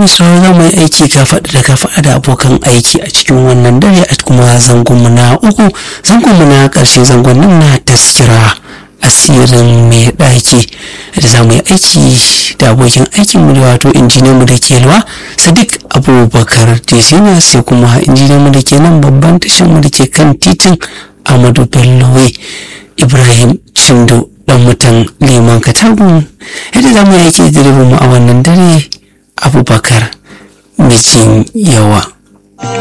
mai sauraro za mu yi aiki kafaɗa da kafaɗa da abokan aiki a cikin wannan dare a kuma zangonmu na uku zangonmu na ƙarshe zangon nan na taskira asirin mai ɗaki da za mu yi aiki da abokin aikinmu da wato injiniyanmu da ke luwa sadiq abubakar tesina sai kuma injiniyanmu da ke nan babban tashinmu da ke kan titin amadu bello ibrahim shindo dan mutan liman katagun yadda za mu yi aiki da mu a wannan dare abubakar mijin yawa